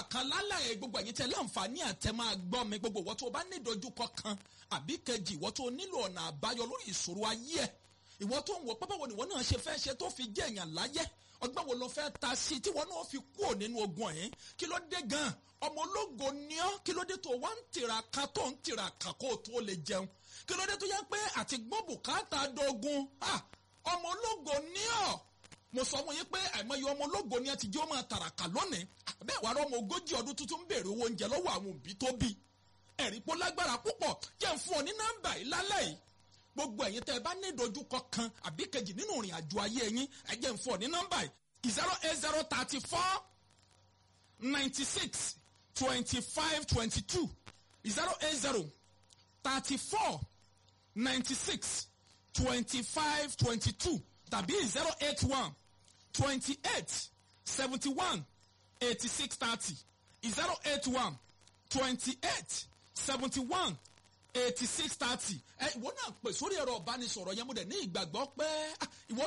kan lálẹ́ gbogbo ẹ̀yin tẹ́ láǹfààní àtẹ máa gbọ́ mi gbogbo ìwọ tó o bá ní ìdojúkọ kan àbí kejì ìwọ tó o nílò ọ̀nà àbáyọ lórí ìṣòro ayé ẹ̀ ìwọ tó ń wọ pápá wo ni ìwọ náà ṣe fẹ́ ṣe tó fi jẹ́ èèyàn láyé ọgbọ́n wo ló fẹ́ ta sí tí wọn náà fi kúrò nínú ogun ẹ̀yìn kí ló dé gan ọmọ ológo ni ọ́ kí ló dé tó wá ń tiraka tó ń tiraka kó o tó lè jẹun kí ló dé tó yẹ pé àti gbọ́ bùkátà dogun ọmọ ológo ni ọ́ mo sọ wọn yín pé àìmọye ọmọ ológo ni ẹ ti jẹ́ ọmọ tàràkà lónìí bẹ́ẹ̀ wàá rọ́mọ ogójì ọdún tuntun ń béèrè owó oúnjẹ lọ́wọ́ àwọn òbí tó bí ẹ̀rí pọ́ lágbára púpọ̀ jẹ́ ń fún ọ ní nọ́mbà yìí lálẹ́ yìí gbogbo ẹ̀yin tẹ́ ẹ bá ní ìdojúkọ kan àbí kejì nínú ìrìn àjò ayé yín ẹ jẹ́ ń fún ọ ní nọ́mbà yìí zero eight zero thirty four ninety six twenty five twenty two zero eight zero thirty four ninety six twenty five twenty two tàbí zero eight one twenty eight seventy one eighty six thirty zero eight one twenty eight seventy one eighty six thirty ẹ ìwọ náà pè sórí ẹ̀rọ ìbánisọ̀rọ̀ yẹn mo dẹ̀ ní ìgbàgbọ́ pé ìwọ